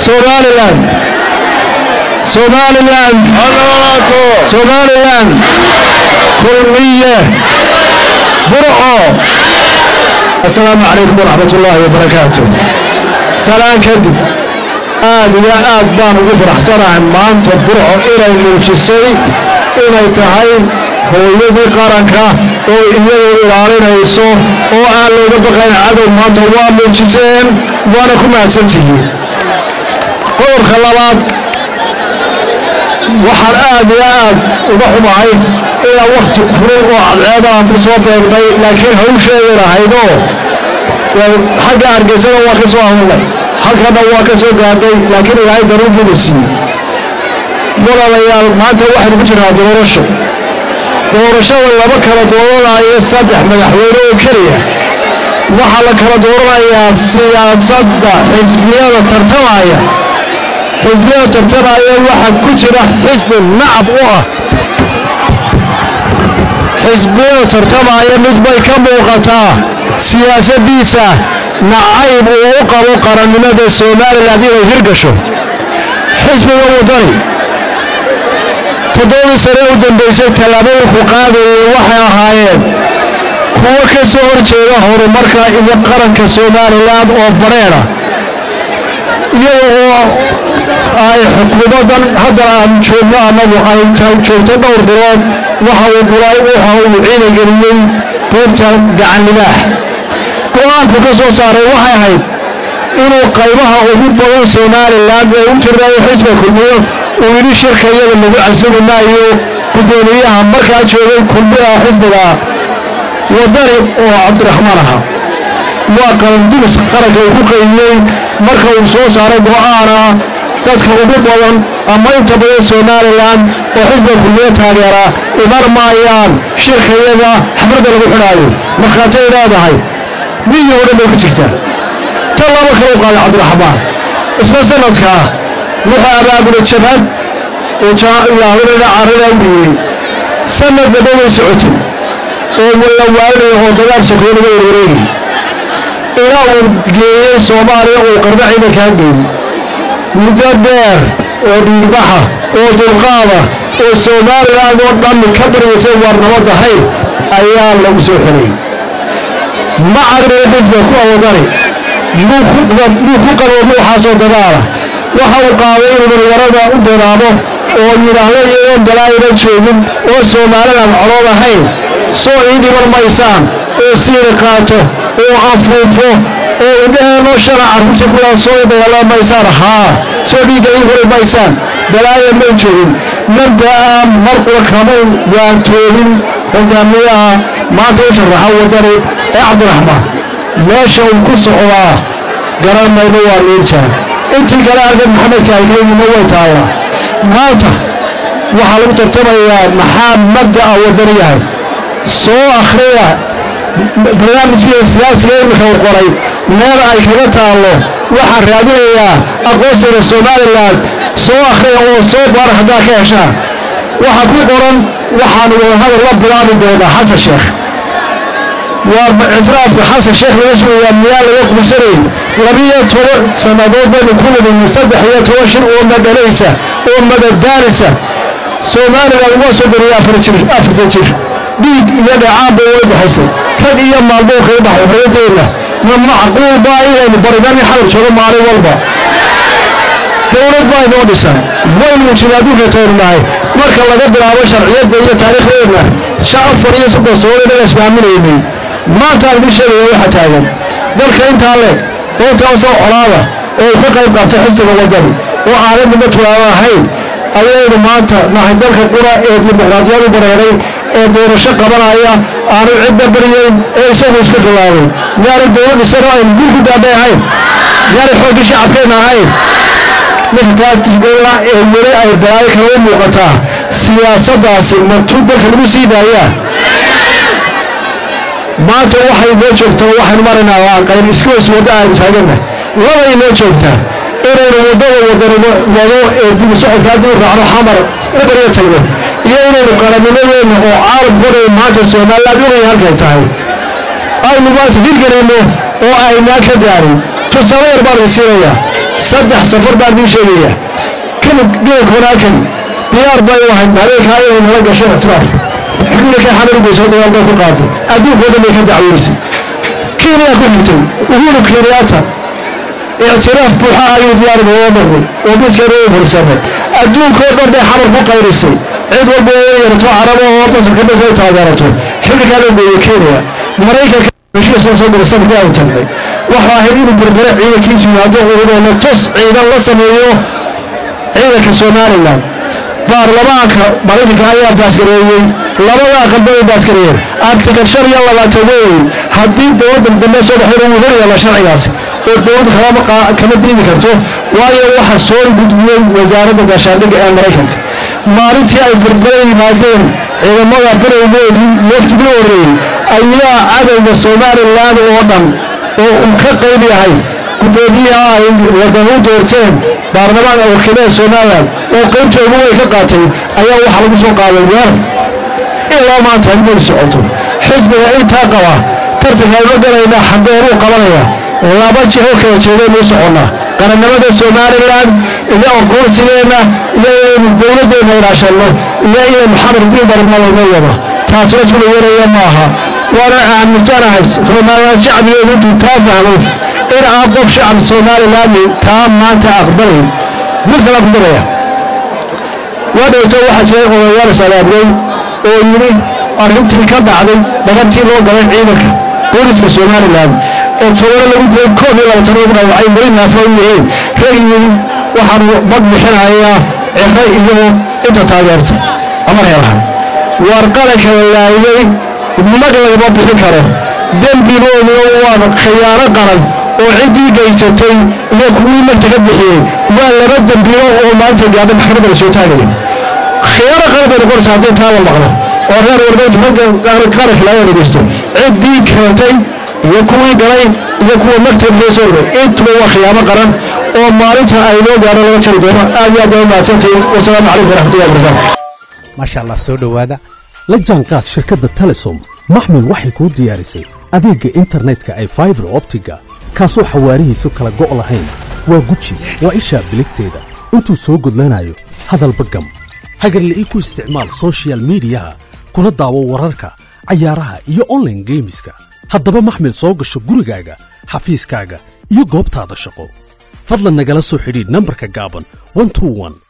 somalilan somalilan somalilan kulmiye burco assalaamu calaykum waraxmat ullaahi wabarakaatu salaan kadib aad iyo aad baan ugu faraxsanahay maanta burco inay muujisay inay tahay hooyadii qaranka oo iyadu ilaalinayso oo aan looga baqayn cadow maanta waa muujiseen waana ku mahadsantihiin qodobka labaad waxaan aad iyo aad uga xumahay inaan wakhti kulul oo cadceeda aan ku soo beegnay laakiin hawsheeda lahaydoo xagga hargeysada waa ka soo hadalnay halkana waa ka soo gaadhay laakiin ilaahay daruur buuna siiyey walaalayaal maanta waxaynu ku jirnaa doorasho doorashada laba kala dooranayo saddex madaxweyne oo keliya waxaa la kala dooranayaa siyaasadda xisbiyada tartamaya xisbiyada tartamaya waxaa ku jira xisbi nacab u ah xisbiyada tartamaya mid bay ka muuqataa siyaasaddiisa nacayb uu u qabo qarannimada somalilan inay hirgasho xisbiga waddani toddobadii sane u dambaysay tallaabooyinku qaadayay waxay ahaayeen kuwo ka soo horjeeda horumarka iyo qaranka somalilan oo badheedha iyada oo ay xukuumaddan haddan aan joogno annagu ay joogto dhowr bilood waxa uu gulay waxa uu ciidangeliyey buurta gacanlimaax go-aanku ka soo saaray waxay ahayd inuu qaybaha ugu badan somalilan ee u tirnayo xisba kulmiyo uu yidhi shirka iyada lagu casumi maayo guddoomiyaha markaa joogay kulmiha xisbiga wadani oo cabdiraxmaan ahaa waa qarandimis qaranka uu ku qaydiyey marka uu soo saaray go-aana dadka ugu badan ama inta badan somalilan oo xisbiga kulmiyo taageera iman maayaan shirka iyada xafladda lagu xidhaayo markhaatay leedahay miyi oo dhan bay ku jirtaa tan laba kale u qaaday cabdiraxmaan isla sanadkaa wuxuu abaabulay jabhad oo yaahudana carrada u dhiibay sanad daba way socotay oo la waalinaya oo dagaal sokoyo laga warwareegay ilaa uu geeyey soomaaliya uu qarbo ciidankaa geeyey muddo dheer oo dhiirbaxa oo dulqaada oo somalilan oo dhammi ka baryaysay waar nabadahay ayaa lagu soo xelay ma cagriyo xisbiga ku awadani muu ku qaloobo waxaasoo dagaala waxa uu qaaday inuu dhalinyarada u bilaabo oo yidhaahdo iyadoon balaayana joogin oo somalilan colood ahayn soo ii dhiman maysaan oo siiri qaato oo afuufo oo indhaheenoo shala carruurta kuwaa soo dagaalama maysaan haa soo dhiigga ii huri maysaan balaaya may joogin mabda'a marqua kama waantoobin hogaamiyaha maanta u sharaxa wadani ee cabdiraxmaan meesha uu ku socdaa garan mayno waa liirjaa intii kale argan maxamedka ay ka yimidna way taallaa maanta waxaa lagu tartamayaa maxaa mabda'a wadani yahay soo akhriya barnaamijkiisa siyaasiga imika uu qoray meel ay kaga taallo waxaan raadinayaa aqoonsiga somalilan soo akhriya oo soo baara haddaa ka heshaan waxaa ku qoran waxaan wadahadal la bilaabi doonaa xasan sheekh waa ictiraafka xasan sheekh laga sugayaa miyaa laga quusanayn labiyo toban sannadood baynu ku luminay saddex iyo toban shir oo madhalaysa oo madadaanaysa somalilan waa soo dariyay afartan jir dhiig iyo dhacaanba way baxaysay rag iyo maalmoo kaga baxay xorriyadeenna ma macquul baa inaynu barinani xalab joogo maalin walba dowlad baa inoo dhisan waynu muujinay adduunka tayrnahay marka laga bilaabo sharciyadda iyo taariikhdeenna shan afar iyo soddon sano inaga ismaaminaynay maanta aan idin sheegaya waxa taagan dalka intaa leeg oo intaasoo colaada oo ka qayb qaabtay xisbiga waddani oo aanay midna tulaaba ahayn ayaynu maanta nahay dalka qura ee dimuqraadiyadu bareeray ee doorasho qabanaya aanu cidda baryayn ee isagu isku khilaabay miyaanay dowlad isagoo aynu guur ku daabay ahayn miyaanay xooggii shacabkeenna ahayn marka taatigola ee weli ay balaayo kale u muuqataa siyaasaddaasi martuu dalka lagu sii daayaa maanta waxay noo joogtaa waxaynu maraynaa waa qayb iskuwas wadda aynu taaganna labay noo joogtaa inaynu waddada wadano wado ee dib u socodka haddii u raacno xamar u baryo tagno iyo inaynu qarannimadeenna oo caalamkooda maanta somaliland ogay halkay tahay aynu maanta hirgelinno oo aynaan ka daarin tusaale yar baan idin siinayaa saddex safar baan idiin sheegaya kanib geelka wanaakan diyaar bay u ahayd habeenkaa inay nala gasho ictiraaf xubninkay xamar ugeysoo dagaal bay ku qaaday adduunkoo dhan bay ka dacweysay kenya ku xigtay uhuru kenyaata ictiraaf buuxa ayuu diyaar nooga noqday oo midkeena u fursamay adduunkoo dhan bay xamar ku qayrisay cid walba oo yarato carabo oo masarka dhas ay taageerato xilligaa la geeyey kenya maraykanka heshiisla soo gala sanadkii aanu tagnay waxa ahayd inuu berbere ciidankiisu yimaado uuna tos ciidan la sameeyo ciidanka somalilan baarlamaanka maraykanka ayaa baasgareeyey labada aqalba ay baasgareeyeen artikal shan iyo labaatan weyn haddii dowladda dambe soo baxeen uu horyaala sharcigaas oo dowladda kama diidi karto waayo waxa soo gudbiyey wasaaradda gaashaandhigga ee maraykanka maalintii ay berbere yimaadeen ciidamada barowgoodii laftigii horreeyey ayaa cadowga somalilan oo dhan oo uu ka qayb yahay gudoomiyaha ay wadan u doorteen baarlamaanka wakiilada somalilan oo qaybtoodu way ka qaatay ayaa waxaa lagu soo qaaday weer ilaa maanta hadmay socoto xisbiga intaa qaba tartanka ayma galaynaa xagooruu qabanaya laba jiho kala jeedaynu u soconnaa qarannimada somalilan iyo aqoonsigeenna iyo inaynu dowladdeenna ilaashanno iyo inay maxamed diin barmalno wado taasina sula yaraya maaha waana aaminsanahay somalilan shacbigeedu intuu taa fahmo in aan qof shacab somalilan taa maanta aqbalayn mid kala ku daraya waa dhowto waxaa jiray odayaal salaabnay oo yidhi arrintii ka dhacday dhagartii loo galay ciidanka booliska somalilan ee tobano lagu dilay koob iyo labaatan ugu dhaawacay weli naafo u yihiin rag yidhi waxaanu bad bixinayaa ciro iyo inta taageerta ama reelahan waar qaranka la laayay mag lagama bixin karo dembigooduna waa khiyaano qaran oo ciddii gaysatay iyo kuwii magta ka bixiyey waa laba dembiyo oo maanta gaadha maxkamadda la soo taagaya khiyaano qaran bay noqonaysa haddii taa la maqlo oo reer warbeyntu ragga qaranka laga dhegeysto ciddii keentay iyo kuwii galay iyo kuwa magta bixiyey soo dhaway intuba waa khiyaano qaran oo maalinta ay loo gaadho laga jari doono aad iyo aad baa u mahadsantihiin wasalaamu calaykum waraxmatullahi wabarakaatu maasha allah soo dhowaada la jaanqaad shirkadda telesom maxmil waxay kuu diyaarisay adeegga internetka ay faibar optiga kaasoo xawaarihiisu kala go' lahayn waa guji waa ishaa biligteeda intuu soo gudlanayo hadalba gam hagarla'ii ku isticmaal sochial midiyaha kuna daawo wararka cayaaraha iyo onlaine geemiska haddaba maxmil soo gasho gurigaaga xafiiskaaga iyo goobtaada shaqo fadlan nagala soo xidhiidh nambarka gaaban